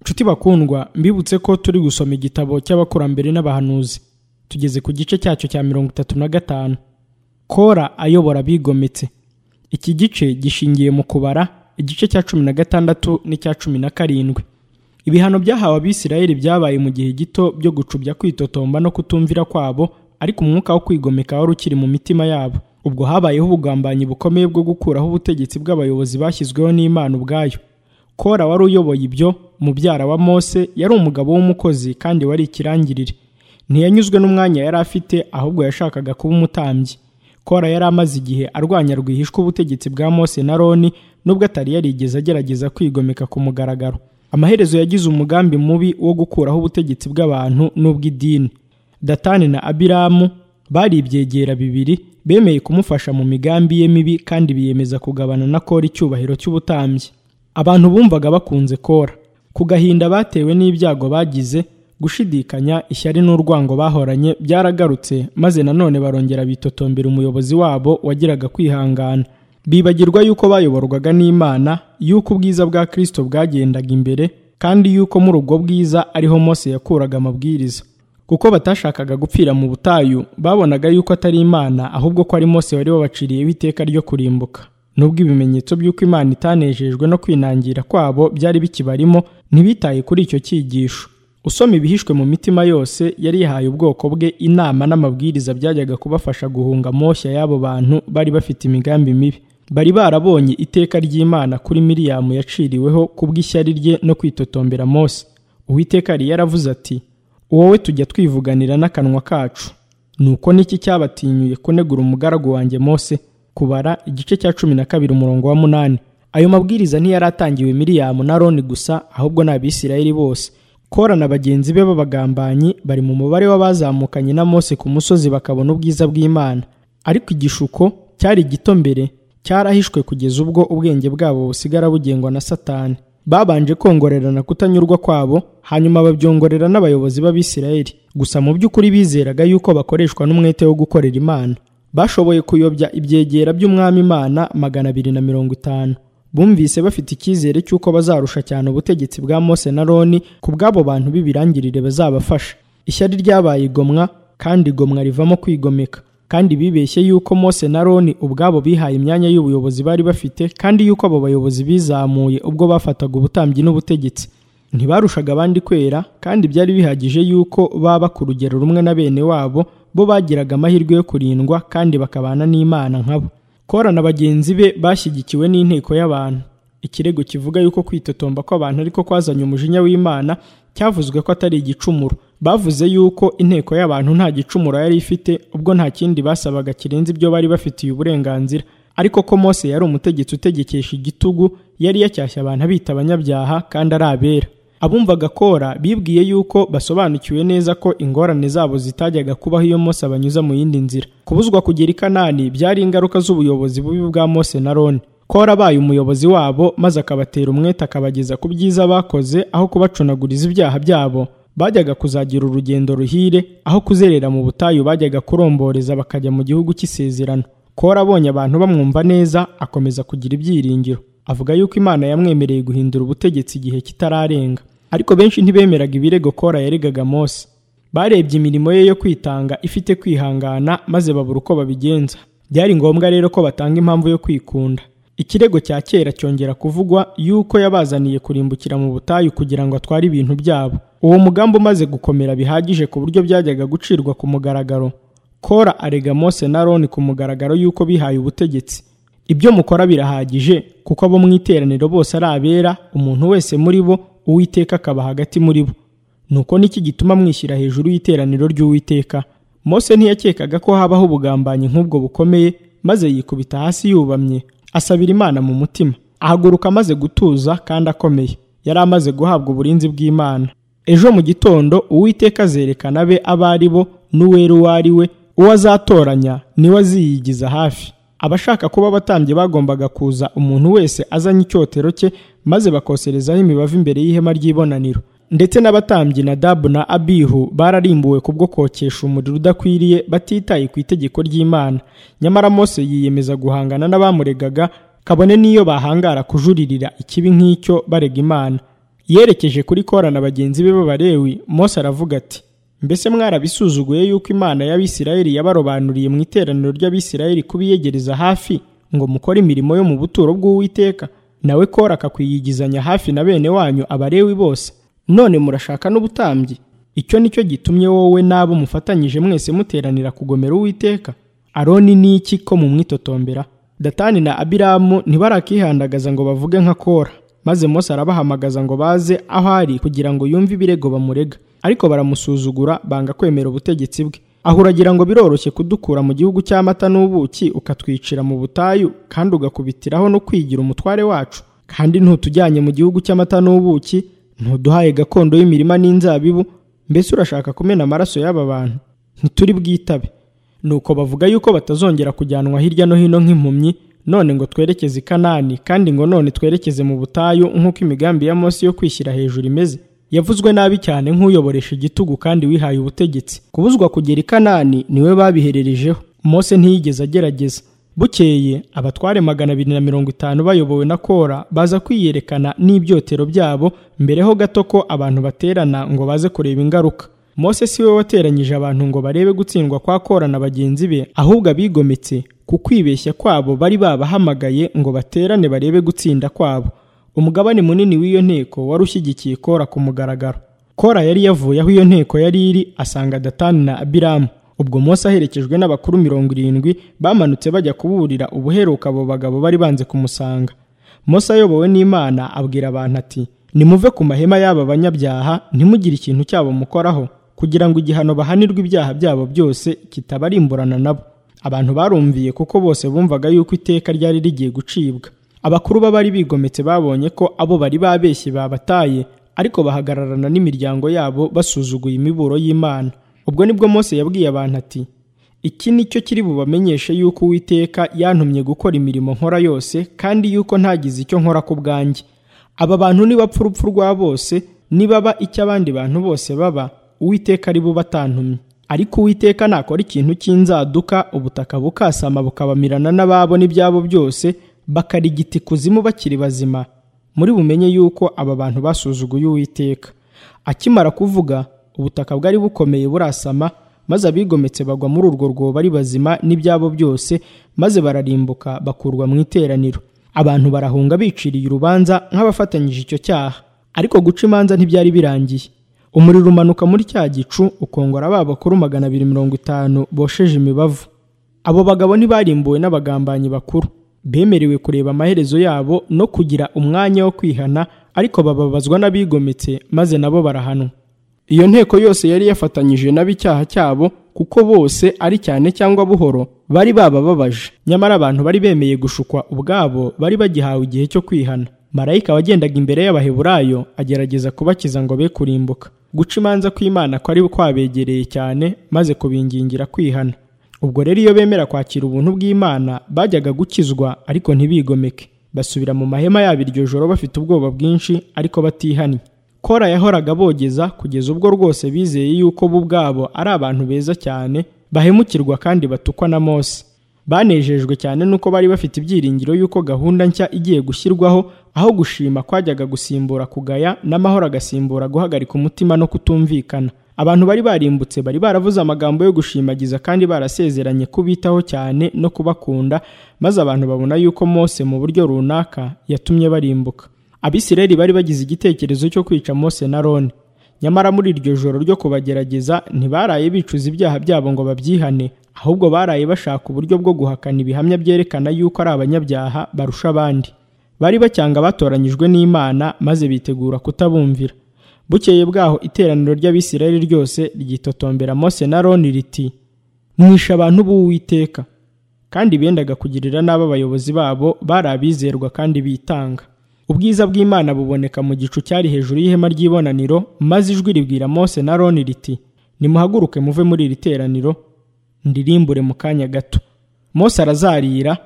nshuti bakundwa mbibutse ko turi gusoma igitabo cy'abakurambere n'abahanuzi tugeze ku gice cyacyo cya mirongo itatu na gatanu kora ayobora abigometse iki gice gishingiye mu kubara igice cya cumi na gatandatu n'icya cumi na karindwi ibihano byahawe abisirayeli byabaye mu gihe gito byo gucubya kwitotomba no kutumvira kwabo ariko umwuka wo kwigomeka wari ukiri mu mitima yabo ubwo habayeho ubugambanyi bukomeye bwo gukuraho ubutegetsi bw'abayobozi bashyizweho n'imana ubwayo kora wari uyoboye ibyo umubyara wa mose yari umugabo w'umukozi kandi wari ikirangirire ntiyanyuzwe n'umwanya yari afite ahubwo yashakaga kuba umutambyi kora yari amaze igihe arwanya rwihishwa ubutegetsi bwa mose na roni nubwo atari yarigeze agerageza kwigomeka ku mugaragaro amaherezo yagize umugambi mubi wo gukuraho ubutegetsi bw'abantu n'ubw'idini datani na abiramu bari ibyegera bibiri bemeye kumufasha mu migambi ye mibi kandi biyemeza kugabana na kora icyubahiro cy'ubutambyi abantu bumvaga bakunze kora ku gahinda batewe n'ibyago bagize gushidikanya ishyari n'urwango bahoranye byaragarutse maze nanone barongera bitotombera umuyobozi wabo wagiraga kwihangana bibagirwa yuko bayoborwaga n'imana yuko ubwiza bwa kirisito bwagendaga imbere kandi yuko muri ubwo bwiza ariho mose yakuraga amabwiriza kuko batashakaga gupfira mu butayu babonaga yuko atari imana ahubwo ko ari mose wari wabaciriyeho iteka ryo kurimbuka nubwo ibimenyetso by'uko imana itanejejwe no kwinangira kwabo byari bikibarimo ntibitaye kuri icyo cyigisho usoma ibihishwe mu mitima yose yari yahaye ubwoko bwe inama n'amabwiriza byajyaga kubafasha guhunga moshya y'abo bantu bari bafite imigambi mibi bari barabonye iteka ry'imana kuri miriyamu yaciriweho kubw'ishyari rye no kwitotombera mose uwiteka yari yaravuze ati wowe tujya twivuganira n'akanwa kacu nuko n'iki cyabatinyuye kunegura umugaragu wanjye mose kubara igice cya cumi na kabiri umurongo wa munani ayo mabwiriza ntiyari atangiwe miriyamu na roni gusa ahubwo n'abisirayeli bose kora na bagenzi be b'abagambanyi bari mu mubare w'abazamukanye na mose ku musozi bakabona ubwiza bw'imana ariko igishuko cyari gito mbere cyarahishwe kugeza ubwo ubwenge bwabo busigara bugengwa na satani babanje kongorerana kutanyurwa kwabo hanyuma babyongorera n'abayobozi b'abisirayeli gusa mu by'ukuri bizeraga yuko bakoreshwa n'umwete wo gukorera imana bashoboye kuyobya ibyegera by'umwami imana magana abiri na mirongo itanu bumvise bafite icyizere cy'uko bazarusha cyane ubutegetsi bwa mose na roni ku bw'abo bantu b'ibirangirire bazabafasha ishyari ryabaye igomwa kandi igomwa rivamo kwigomeka kandi bibeshye yuko mose na roni ubwabo bihaye imyanya y'ubuyobozi bari bafite kandi yuko abo bayobozi bizamuye ubwo bafataga ubutambyi n'ubutegetsi ntibarushaga abandi kwera kandi byari bihagije yuko baba ku rugero rumwe na bene wabo bo bagiraga amahirwe yo kurindwa kandi bakabana n'imana nkabo kora na bagenzi be bashyigikiwe n'inteko y'abantu ikirego kivuga yuko kwitotomba kw'abantu ariko kwazanye umujinya w'imana cyavuzwe ko atari igicumuro bavuze yuko inteko y'abantu nta gicumuro yari ifite ubwo nta kindi basabaga kirenze ibyo bari bafitiye uburenganzira ariko ko mose yari umutegetsi utegekesha igitugu yari yacyashye abantu abita abanyabyaha kandi ari abera abumvaga kora bibwiye yuko basobanukiwe neza ko ingorane zabo zitajyaga kubaho iyo mose abanyuza mu yindi nzira kubuzwa kugera i kanani byari ingaruka z'ubuyobozi bubi bwa mose na roni kora abaye umuyobozi wabo maze akabatera umwete akabageza ku byiza bakoze aho kubacunaguriza ibyaha byabo bajyaga kuzagira urugendo ruhire aho kuzerera mu butayu bajyaga kuromboreza bakajya mu gihugu cy'isezerano kora abonye abantu bamwumva neza akomeza kugira ibyiringiro avuga yuko imana yamwemereye guhindura ubutegetsi igihe kitararenga ariko benshi ntibemeraga ibirego kora yaregaga mose barebye imirimo ye yo kwitanga ifite kwihangana maze babura uko babigenza byari ngombwa rero ko batanga impamvu yo kwikunda ikirego cya kera cyongera kuvugwa yuko yabazaniye kurimbukira mu butayu kugira ngo atware ibintu byabo uwo mugambi umaze gukomera bihagije ku buryo byajyaga gucirwa ku mugaragaro kora arega mose na roni ku mugaragaro yuko bihaye ubutegetsi ibyo mukora birahagije kuko abo mu iteraniro bose ari abera umuntu wese muri bo uwiteka akaba hagati muri bo nuko niki gituma mwishyira hejuru y'iteraniro ry'uwiteka mose ntiyakekaga ko habaho ubugambanyi nk'ubwo bukomeye maze yikubita hasi yubamye asabira imana mu mutima ahaguruka amaze gutuza kandi akomeye yari amaze guhabwa uburinzi bw'imana ejo mu gitondo uwiteka azerekana be abo ari bo n'uwera uwo ari we uwo azatoranya niwe aziyigiza hafi abashaka kuba abatambyi bagombaga kuza umuntu wese azanye icyotero cye maze bakoserezaho imibavu imbere y'ihema ry'ibonaniro ndetse n'abatambyi na dabu na abihu bararimbuwe kubwo kokesha umuriro udakwiriye batitaye ku itegeko ry'imana nyamara mose yiyemeza guhangana n'abamuregaga kabone n'iyo bahangara kujuririra ikibi nk'icyo barega imana yerekeje kuri kora na bagenzi be b'abalewi mose aravuga ati mbese mwarabisuzuguye yuko imana y'abisirayeli yabarobanuriye mu iteraniro ry'abisirayeli kubiyegereza hafi ngo mukore imirimo yo mu buturo bw'uwiteka nawe kora akakwiyigizanya hafi na bene wanyu abalewi bose none murashaka n'ubutambyi icyo ni cyo gitumye wowe n'abo mufatanyije mwese muteranira kugomera uwiteka aroni ni iki ko mumwitotombera datani na abiramu ntibarakihandagaza ngo bavuge nka kora maze mose arabahamagaza ngo baze aho ari kugira ngo yumve ibirego bamurega ariko baramusuzugura banga kwemera ubutegetsi bwe aho uragira ngo biroroshye kudukura mu gihugu cy'amata n'ubuki ukatwicira mu butayu kandi ugakubitiraho no kwigira umutware wacu kandi ntutujyanye mu gihugu cy'amata n'ubuki ntuduhaye gakondo y'imirima n'inzabibu mbese urashaka kumena amaraso y'aba bantu ntituri bwitabe nuko bavuga yuko batazongera kujyanwa hirya no hino nk'impumyi none ngo twerekeze i kanani kandi ngo none twerekeze mu butayu nk'uko imigambi ya mose yo kwishyira hejuru imeze yavuzwe nabi cyane nk'uyoboresha igitugu kandi wihaye ubutegetsi kubuzwa kugera i kanani niwe babihererejeho mose ntiyigeze agerageza bukeye abatware magana abiri na mirongo itanu bayobowe na kora baza kwiyerekana n'ibyotero byabo mbere ho gato ko abantu baterana ngo baze kureba ingaruka mose si we wateranyije abantu ngo barebe gutsindwa kwa kora na bagenzi be ahubwo abigometse ku kwibeshya kwabo bari babahamagaye ngo baterane barebe gutsinda kwabo umugabane munini w'iyo nteko wari ushyigikiye kora ku mugaragaro kora yari yavuye aho iyo nteko yari iri asanga datani na abiramu ubwo mose aherekejwe n'abakuru mirongo irindwi bamanutse bajya kuburira ubuheruka abo bagabo bari banze kumusanga mose ayobowe n'imana abwira abantu ati nimuve ku mahema y'aba banyabyaha ntimugire ikintu cyabo mukoraho kugira ngo igihano bahanirwe ibyaha byabo byose kitabarimburana nabo abantu barumviye kuko bose bumvaga yuko iteka ryari rigiye gucibwa abakuru b'abari bigometse babonye ko abo bari babeshye babataye ariko bahagararana n'imiryango yabo basuzuguye imiburo y'imana ubwo nibwo mose yabwiye abantu ati iki ni cyo kiri bubamenyeshe yuko uwiteka yantumye gukora imirimo nkora yose kandi yuko ntagize icyo nkora ku bwanjye aba bantu nibapfa urupfu rwa bose nibaba icyo abandi bantu bose baba uwiteka ari bube atantumye ariko uwiteka nakora ikintu cy'inzaduka ubutaka bukasama bukabamirana n'ababo n'ibyabo byose bakarigita ikuzimu bakiri bazima muri bumenye yuko aba bantu basuzuguye uwiteka akimara kuvuga ubutaka bwari bukomeye burasama maze abigometse bagwa muri urwo rwobo ari bazima n'ibyabo byose maze bararimbuka bakurwa mu iteraniro abantu barahunga biciriye urubanza nk'abafatanyije icyo cyaha ariko guca imanza ntibyari birangiye umuriro umanuka muri cya gicu ukongora ba bakuru magana abiri mirongo itanu bosheje imibavu abo bagabo ntibarimbuwe n'abagambanyi bakuru bemerewe kureba amaherezo yabo no kugira umwanya wo kwihana ariko bababazwa n'abigometse maze nabo barahanwa iyo nteko yose yari yafatanyije n'ab'icyaha cyabo kuko bose ari cyane cyangwa buhoro bari babababaje nyamara abantu bari bemeye gushukwa ubwabo bari bagihawe igihe cyo kwihana marayika wagendaga imbere y'abaheburayo agerageza kubakiza ngo be kurimbuka guca imanza kw'imana kwari kwabegereye cyane maze kubingingira kwihana ubwo rero iyo bemera kwakira ubuntu bw'imana bajyaga gukizwa ariko ntibigomeke basubira mu mahema yabo iryo joro bafite ubwoba bwinshi ariko batihannye kora yahoraga bogeza kugeza ubwo rwose bizeye yuko bo ubwabo ari abantu beza cyane bahemukirwa kandi batukwa na mose banejejwe cyane nuko bari bafite ibyiringiro yuko gahunda nshya igiye gushyirwaho aho gushima kwajyaga gusimbura kugaya n'amahoro agasimbura guhagarika umutima no kutumvikana abantu bari barimbutse bari baravuze amagambo yo gushimagiza kandi barasezeranye kubitaho cyane no kubakunda maze abantu babona yuko mose mu buryo runaka yatumye barimbuka abisirayeli bari bagize igitekerezo cyo kwica mose na roni nyamara muri iryo joro ryo kubagerageza ntibaraye bicuza ibyaha byabo ngo babyihane ahubwo baraye bashaka uburyo bwo guhakana ibihamya byerekana yuko ari abanyabyaha barusha abandi bari bacyanga batoranyijwe n'imana maze bitegura kutabumvira bukeye bwaho iteraniro ry'abisirayeli ryose ryitotombera mose na roni riti mwishe abantu b'uwiteka kandi bendaga kugirira n'abo abayobozi babo bari abizerwa kandi bitanga ubwiza bw'imana buboneka mu gicu cyari hejuru y'ihema ry'ibonaniro maze ijwi ribwira mose na roni riti nimuhaguruke muve muri iri teraniro ndirimbure mu kanya gato mose arazarira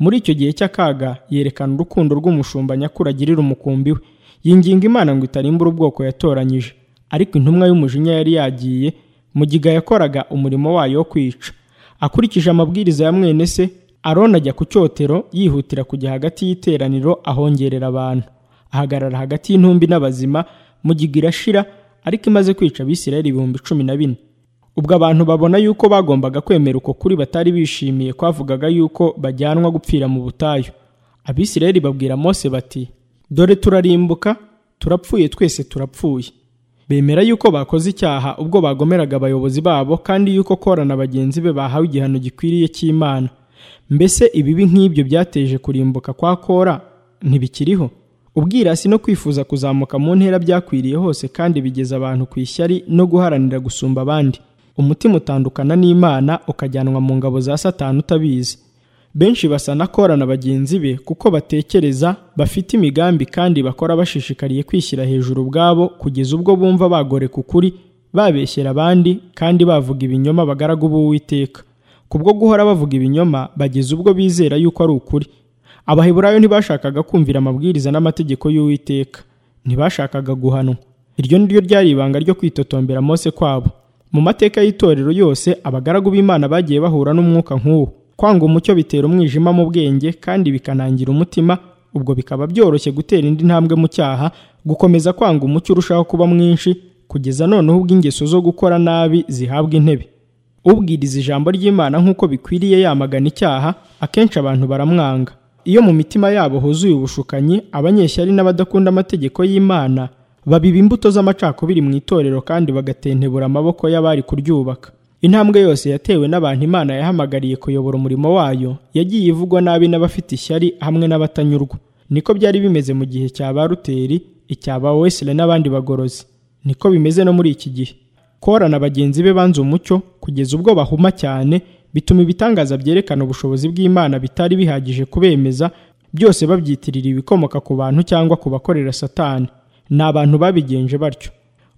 muri icyo gihe cy'akaga yerekana urukundo rw'umushumba nyakuri agirira umukumbi we yinginga imana ngo itarimbura ubwoko yatoranyije ariko intumwa y'umujinya yari yagiye mu giga yakoraga umurimo wayo wo kwica akurikije amabwiriza ya mwene se aroni ajya ku cyotero yihutira kujya hagati y'iteraniro ahongerera abantu ahagarara hagati y'intumbi n'abazima mu gigirashira ariko imaze kwica abisirayeli ibihumbi cumi na bine ubwo abantu babona yuko bagombaga kwemera uko kuri batari bishimiye kwavugaga yuko bajyanwa gupfira mu butayu abisirayeli babwira mose bati dore turarimbuka turapfuye twese turapfuye bemera yuko bakoze icyaha ubwo bagomeraga abayobozi babo kandi yuko kora na bagenzi be bahawe igihano gikwiriye cy'imana mbese ibibi nk'ibyo byateje kurimbuka kwa kora ntibikiriho ubwirasi no kwifuza kuzamuka mu ntera byakwiriye hose kandi bigeza abantu ku ishyari no guharanira gusumba abandi umutima utandukana n'imana ukajyanwa mu ngabo za satani utabizi benshi basa na kora na bagenzi be kuko batekereza bafite imigambi kandi bakora bashishikariye kwishyira hejuru ubwabo kugeza ubwo bumva bagoreka ukuri babeshyera abandi kandi bavuga ibinyoma abagaragu b'uwiteka kubwo guhora bavuga ibinyoma bageza ubwo bizera yuko ari ukuri abaheburayo ntibashakaga kumvira amabwiriza n'amategeko y'uwiteka ntibashakaga guhanwa iryo ni ryo ryari ibanga ryo kwitotombera mose kwabo mu mateka y'itorero yose abagaragu b'imana bagiye bahura n'umwuka nk'uwo kwanga umucyo bitera umwijima mu bwenge kandi bikanangira umutima ubwo bikaba byoroshye gutera indi ntambwe mu cyaha gukomeza kwanga umucyo urushaho kuba mwinshi kugeza noneho ubwo ingeso zo gukora nabi zihabwa intebe ubwiriza ijambo ry'imana nk'uko bikwiriye yamagana icyaha akenshi abantu baramwanga iyo mu mitima yabo huzuye ubushukanyi abanyeshyari n'abadakunda amategeko y'imana babiba imbuto z'amacakubiri mu itorero kandi bagatentebura amaboko y'abari kuryubaka intambwe yose yatewe n'abantu imana yahamagariye kuyobora umurimo wayo yagiye ivugwa nabi n'abafite ishyari hamwe n'abatanyurwa niko byari bimeze mu gihe cya ba ruteri icya ba wesile n'abandi bagorozi niko bimeze no muri iki gihe korana bagenzi be banze umucyo kugeza ubwo bahuma cyane bituma ibitangaza byerekana ubushobozi bw'imana bitari bihagije kubemeza byose babyitirira ibikomoka ku bantu cyangwa ku bakorera satani ni abantu babigenje batyo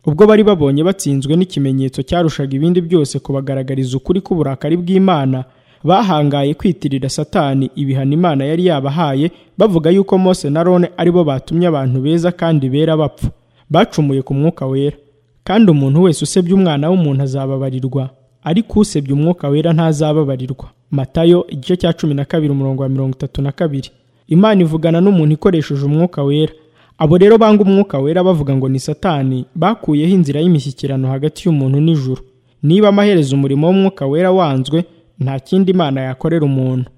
ubwo bari babonye batsinzwe n'ikimenyetso cyarushaga ibindi byose kubagaragariza ukuri k'uburakari bw'imana bahangaye kwitirira satani ibihano imana yari yabahaye bavuga yuko mose na rone aribo batumye abantu beza kandi bera bapfa bacumuye ku mwuka wera kandi umuntu wese usebye umwana w'umuntu azababarirwa ariko usebye umwuka wera ntazababarirwa matayo igice cya cumi na kabiri umurongo wa mirongo itatu na kabiri imana ivugana n'umuntu ikoresheje umwuka wera abo rero banga umwuka wera bavuga ngo ni satani bakuyeho inzira y'imishyikirano hagati y'umuntu n'ijuru niba amaherezo umurimo w'umwuka wera wanzwe nta kindi imana yakorera umuntu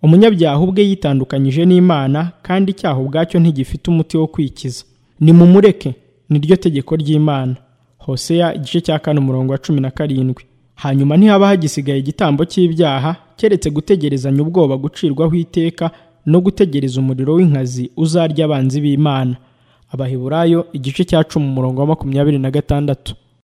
umunyabyaha ubwe yitandukanyije n'imana kandi icyaha ubwacyo ntigifite umuti wo kwikiza nimumureke niryo tegeko ry'imana hoseya igice cya kane umurongo wa cumi na karindwi hanyuma ntihaba hagisigaye igitambo cy'ibyaha keretse gutegerezanya ubwoba gucirwaho iteka no gutegereza umuriro w'inkazi uzarya abanzi b'imana abaheburayo igice cya cumi umurongo wa makumyabiri na gatandatu